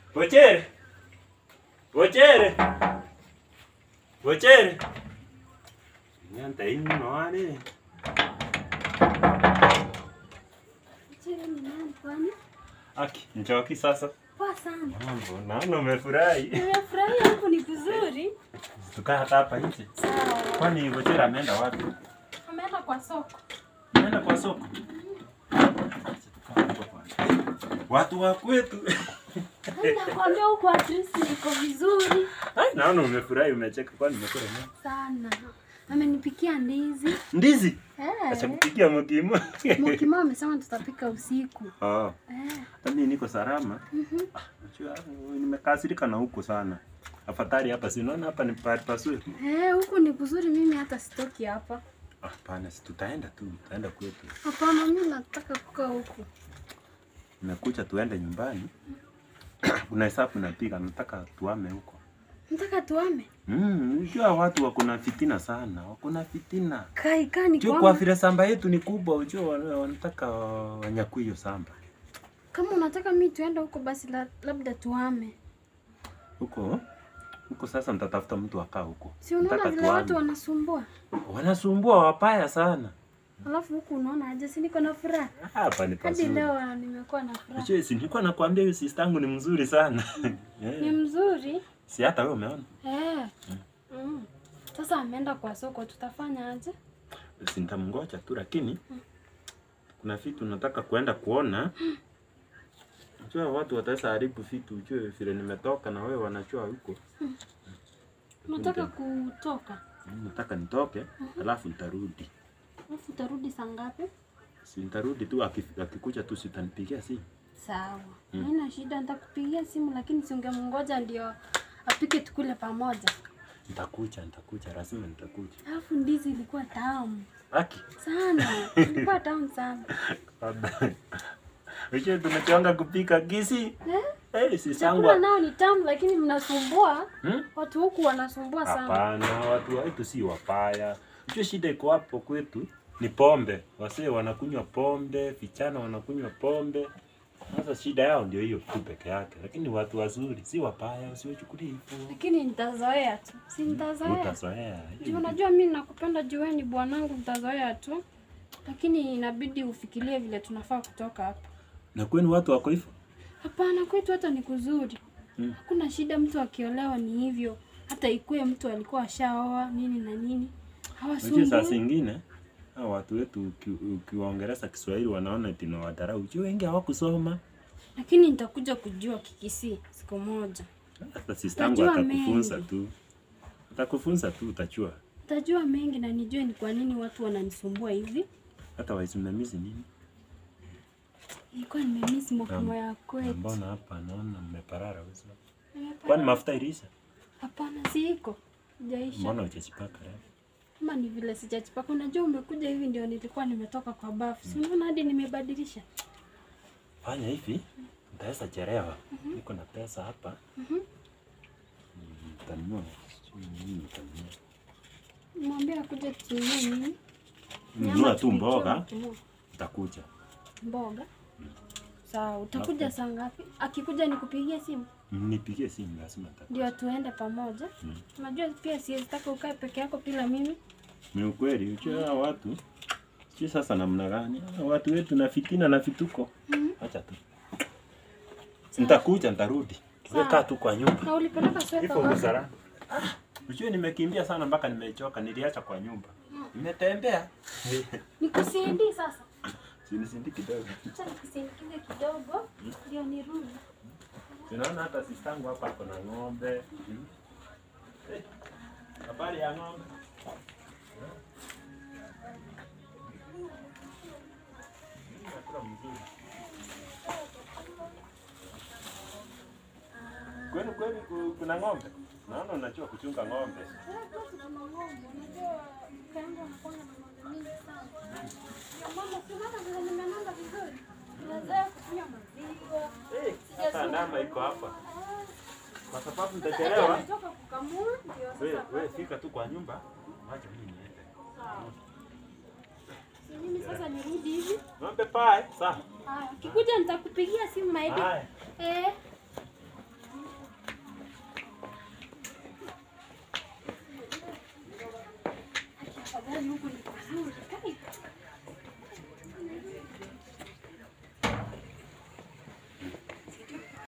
Wochere. Wochere. Wochere. Nyanta ino wale. Chere ni nani kwani? Aki, njoki sasa. Poa sana. Mambo, naona umefurahi. Nimefurahia huku ni kuzuri. Tukaa hata hapa nje. Sawa. Kwani Wochere ameenda wapi? Ameenda kwa soko. Ameenda kwa soko. Watu wa kwetu. Nakwambia huku at least niko vizuri Ai, naona umefurahi umecheka kwani umekula nini? sana. Amenipikia ndizi. Ndizi. Eh. Acha kupikia mkimo. Mukimo amesema tutapika usiku. Oh. Eh. Hata mimi niko salama. Mhm. Ah, Unajua nimekasirika na huko sana. Afadhali hapa si unaona hapa ni pahali pazuri. Eh, huku ni kuzuri mimi hata sitoki hapa. Ah, Hapana, si tutaenda tu, tutaenda kwetu. Hapana, mimi nataka kukaa huku. Nimekuja tuende nyumbani. Kuna hesabu napiga, nataka tuame huko. Nataka tuame. Mm, unajua watu wako na fitina sana, wako na fitina. Kai kani Juu kwa kwangu. vile samba yetu ni kubwa, ujua wana- wanataka wanyakue hiyo samba. Kama unataka mimi tuende huko basi la, labda tuame. Huko huko sasa nitatafuta mtu akaa huko. Si unaona Nataka vile tuame. watu wanasumbua? wanasumbua wapaya sana. Alafu huku unaona aje, si niko na furaha. Hapa ni Hadi pazuri. leo nimekuwa na furaha. Unajua, si nilikuwa nakwambia huyu sister yangu ni mzuri sana. Eh, Ni mzuri. Si hata wewe umeona? Eh. Mm. Sasa ameenda kwa soko, tutafanya aje? Si nitamngoja tu lakini kuna vitu nataka kuenda kuona. Unajua watu wataweza haribu vitu, ujue vile nimetoka na wewe wanajua huko. Unataka kutoka? Nataka nitoke, alafu nitarudi. Alafu utarudi saa ngapi? Si nitarudi tu aki- akikuja tu sitanipigia simu. Sawa. Haina shida, nitakupigia simu lakini si ungemngoja ndio apike tukule pamoja. Nitakuja, nitakuja, lazima nitakuja. Alafu ndizi ilikuwa tamu Aki. sana. Ilikuwa tamu sana. Unajua tunachanga kupika gisi. Eh? Eh, si Chakula sangwa. nao ni tamu lakini mnasumbua. Hmm? Watu huku wanasumbua sana. Hapana, watu wetu si wapaya. Unajua shida iko hapo kwetu ni pombe. Wasee wanakunywa pombe, vijana wanakunywa pombe. Sasa shida yao ndio hiyo tu peke yake, lakini watu wazuri si wapaya, usiwachukulie hivyo. Lakini nitazoea tu. Si nitazoea. Utazoea. Juu unajua mimi nakupenda juu wewe ni bwanangu, nitazoea tu. Lakini inabidi ufikirie vile tunafaa kutoka hapa. Na kwenu watu wako hivyo? Hapana, kwetu hata ni kuzuri. Mm. Hakuna shida, mtu akiolewa ni hivyo. Hata ikuwe mtu alikuwa ashaoa nini na nini, Unajua saa hawasumbui. zingine hao watu wetu uki- ukiwaongeleza Kiswahili wanaona eti nawadharau. Unajua wengi hawakusoma. Lakini nitakuja kujua Kikisii siku moja. Hata sistangu Najua atakufunza mengi. tu. Atakufunza tu utachua. Tajua mengi na nijue ni kwa nini watu wananisumbua hivi. Hata waisimamizi nini? Nilikuwa nimemiss mokimo ya Na kwetu. Mbona hapa naona mmeparara wewe? Nimepata- Kwani mafuta ilisha? Hapana, si iko. Sijaisha. Mbona hujajipaka leo? Kama ni vile sijachipaka. Unajua umekuja hivi ndio nilikuwa nimetoka kwa bafu. Si unaona hadi nimebadilisha. Fanya hivi, nitaweza chelewa. Niko na pesa hapa. Mhm. Mm, Nitanunua. sijui nini nitanunua. Mwambie akuje tununue nini? Nunua tu tukichoma mboga, tununue. nitakuja. Mboga. Sawa, utakuja saa ngapi? Akikuja nikupigie simu Nipigie simu lazima nitakuja. ndio tuende pamoja. Mm. Unajua pia siwezi taka ukae peke yako bila mimi. Ni ukweli, ujue hao watu sijui sasa namna gani. Hao Watu wetu na fitina na vituko. Mhm. Acha tu. Nitakuja, nitarudi. Wewe kaa tu kwa nyumba. Na ulipeleka sweta Hivyo wapi? busara. Ujue nimekimbia sana mpaka nimechoka, niliacha kwa nyumba. Nimetembea. Nikusindi sasa. Sinisindi kidogo. Acha nikusindikize kidogo ndio nirudi. Tunaona hata sistangu hapa ako na ng'ombe. Hmm. Eh, Habari ya ng'ombe. Chakula mzuri. Kwenu kwenu ku- kuna ng'ombe? Naona unajua kuchunga ng'ombe. Eh, hata ndama iko hapa. Kwa sababu nitachelewa. Wewe wewe fika tu kwa nyumba. Wacha mimi niende. Mimi sasa nirudi hivi. Ng'ombe pae. Sawa. Haya, ukikuja nitakupigia simu maidi. Haya. Eh. huko ni pazuri. Kai.